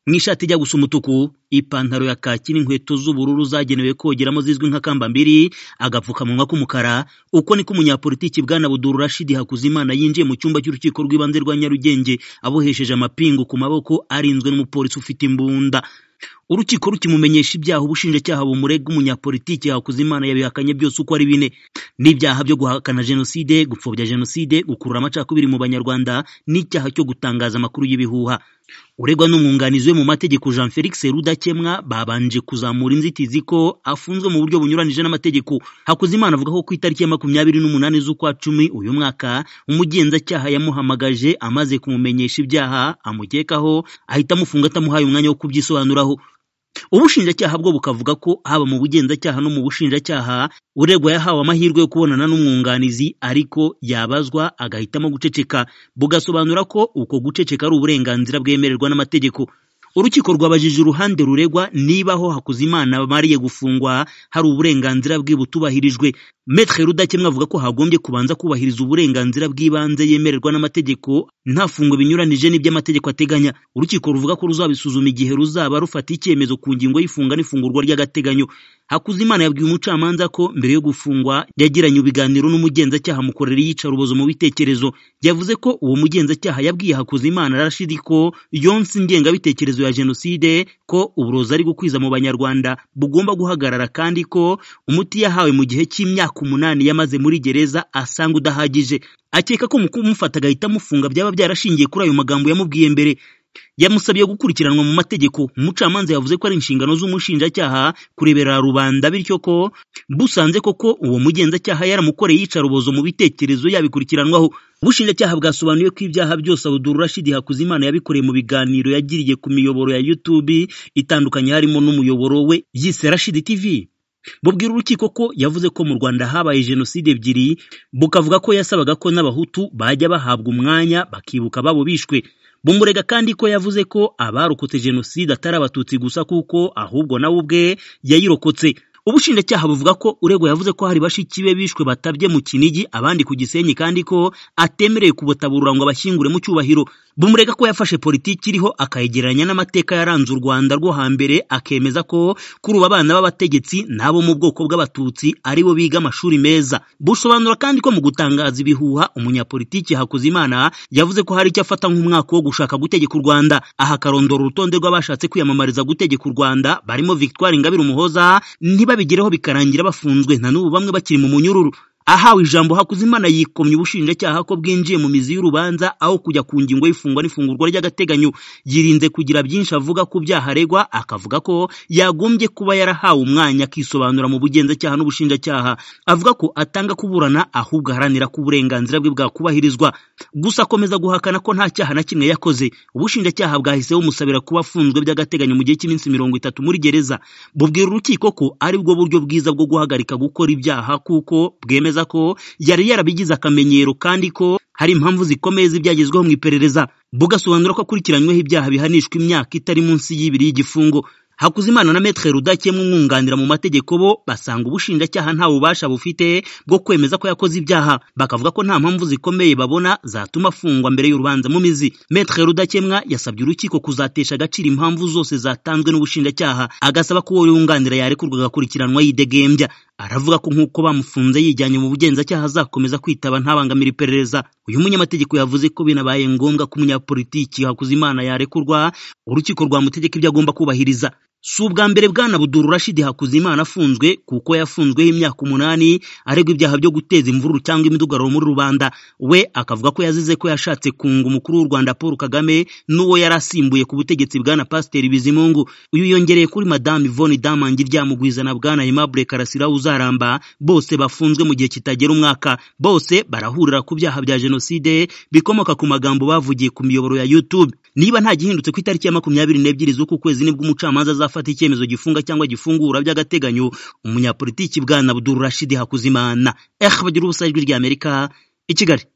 n'ishati ijya gusa umutuku, ipantaro ya kaki n'inkweto z'ubururu zagenewe kogeramo zizwi nka kambambiri, agapfukamunwa k'umukara, uko niko umunyapolitiki Bwana Abdul Rashid Hakuzimana yinjiye mu cyumba cy'urukiko rw'ibanze rwa Nyarugenge, abohesheje amapingu ku maboko, arinzwe n'umupolisi ufite imbunda. Urukiko rukimumenyesha ibyaha ubushinjacyaha bumurega umunyapolitiki Hakuzimana yabihakanye byose uko ari bine. N'ibyaha byo guhakana jenoside, gupfobya jenoside, gukurura amacakubiri mu banyarwanda n'icyaha cyo gutangaza amakuru y'ibihuha. Uregwa n'umwunganizi we mu mategeko Jean Felix Rudakemwa babanje kuzamura inzitizi ko afunzwe mu buryo bunyuranije n'amategeko. Hakuzimana avuga ko ku itariki ya makumyabiri n'umunani z'ukwa cumi uyu mwaka, umugenzacyaha yamuhamagaje amaze kumumenyesha ibyaha amukekaho, ahita amufunga atamuhaye umwanya wo kubyisobanuraho. Ubushinjacyaha bwo bukavuga ko haba mu bugenzacyaha no mu bushinjacyaha uregwa yahawe amahirwe yo kubonana n'umwunganizi ariko yabazwa agahitamo guceceka, bugasobanura ko uko guceceka ari uburenganzira bwemererwa n'amategeko. Urukiko rwabajije uruhande ruregwa niba aho Hakuzimana amariye gufungwa hari uburenganzira bwe butubahirijwe. Maître Rudakemwa avuga ko hagombye kubanza kubahiriza uburenganzira bw'ibanze yemererwa n'amategeko nta fungwa binyuranije n'iby'amategeko ateganya. Urukiko ruvuga ko ruzabisuzuma igihe ruzaba rufata icyemezo ku ngingo y'ifunga n'ifungurwa ry'agateganyo. Hakuzimana yabwiye umucamanza ko mbere yo gufungwa yagiranye ibiganiro n'umugenzacyaha mukorera iyicarubozo mu bitekerezo. Yavuze ko uwo mugenzacyaha yabwiye Hakuzimana Rashid ko yonse ingengabitekerezo ya jenoside, ko uburozi ari gukwiza mu banyarwanda bugomba guhagarara kandi ko umuti yahawe mu gihe cy'imyaka umunani yamaze muri gereza asanga udahagije. Akeka ko mu kumufata agahita amufunga byaba byarashingiye kuri ayo magambo yamubwiye mbere. Yamusabye gukurikiranwa mu mategeko. Umucamanza yavuze ko ari inshingano z'umushinjacyaha kureberera rubanda bityo ko busanze koko uwo mugenzacyaha yaramukoreye iyicarubozo mu bitekerezo yabikurikiranwaho. Ubushinjacyaha bwasobanuye ko ibyaha byose Abdul Rashid Hakuzimana yabikoreye mu biganiro yagiriye ku miyoboro ya YouTube itandukanye harimo n'umuyoboro we yise Rashid TV. Bubwira urukiko ko yavuze ko mu Rwanda habaye jenoside ebyiri, bukavuga ko yasabaga ko n'abahutu bajya bahabwa umwanya bakibuka babo bishwe. Bumurega kandi ko yavuze ko abarokotse jenoside atari abatutsi gusa kuko ahubwo nawe ubwe yayirokotse. Ubushinjacyaha buvuga ko uregwa yavuze ko hari bashiki be bishwe batabye mu Kinigi abandi ku Gisenyi kandi ko atemerewe kubutaburura ngo abashyingure mu cyubahiro. Bumurega ko yafashe politiki iriho akayegeranya n'amateka yaranze u Rwanda rwo hambere akemeza ko kuri ubu abana b'abategetsi n'abo mu bwoko bw'abatutsi aribo biga amashuri meza. Busobanura kandi ko mu gutangaza ibihuha umunyapolitiki Hakuzimana yavuze ko hari icyo afata nk'umwaka wo gushaka gutegeka u Rwanda. Aha akarondora urutonde rw'abashatse kwiyamamariza gutegeka u Rwanda barimo Victoire Ingabire Umuhoza ntibabigereho bikarangira bafunzwe na n'ubu bamwe bakiri mu munyururu. Ahawe ijambo Hakuzimana yikomye ubushinjacyaha ko bwinjiye mu mizi y'urubanza aho kujya ku ngingo y'ifungwa n'ifungurwa ry'agateganyo. Yirinze kugira byinshi avuga ku byaha aregwa, akavuga ko yagombye kuba yarahawe umwanya akisobanura mu bugenzacyaha n'ubushinjacyaha. Avuga ko atanga kuburana ahubwo aharanira ko uburenganzira bwe bwakubahirizwa. Gusa akomeza guhakana ko nta cyaha na kimwe yakoze. Ubushinjacyaha bwahise bumusabira kuba afunzwe by'agateganyo mu gihe cy'iminsi mirongo itatu muri gereza. Bubwira urukiko ko aribwo buryo bwiza bwo guhagarika gukora ibyaha kuko bwemeza ko yari yarabigize akamenyero kandi ko hari impamvu zikomeye z'ibyagezweho mu iperereza bugasobanura ko akurikiranyweho ibyaha bihanishwa imyaka itari munsi y'ibiri y'igifungo Hakuzimana na Maître Rudakemwa umwunganira mu mategeko bo basanga ubushinjacyaha nta bubasha bufite bwo kwemeza ko yakoze ibyaha bakavuga ko nta mpamvu zikomeye babona zatuma afungwa mbere y'urubanza mu mizi Maître Rudakemwa yasabye urukiko kuzatesha agaciro impamvu zose zatanzwe n'ubushinjacyaha agasaba ko uwo yunganira yarekurwa agakurikiranwa yidegembya aravuga ko nk'uko bamufunze yijyanye mu bugenzacyaha azakomeza kwitaba ntabangamira iperereza uyu munyamategeko yavuze ko binabaye ngombwa ko umunyapolitiki Hakuzimana yarekurwa urukiko rwamutegeka ibyo agomba kubahiriza si ubwa mbere bwana Abdul Rashid Hakuzimana afunzwe kuko yafunzweho imyaka umunani aregwa ibyaha byo guteza imvururu cyangwa imidugararo muri rubanda we akavuga ko yazize ko yashatse kunga umukuru w'u Rwanda Paul Kagame n'uwo yari asimbuye ku butegetsi bwana Pasiteri Bizimungu uyu yongereye kuri madame Yvonne Damangi ryamugwiza na bwana Aimable Karasira uzaramba bose bafunzwe mu gihe kitagera umwaka bose barahurira ku byaha bya jenoside bikomoka ku magambo bavugiye ku miyoboro ya YouTube niba nta gihindutse ku itariki ya makumyabiri n'ebyiri z'uku kwezi nibwo umucamanza azafata icyemezo gifunga cyangwa gifungura by'agateganyo umunyapolitiki bwana Abdul Rashid Hakuzimana eh bagira ubusa ijwi ry'Amerika i Kigali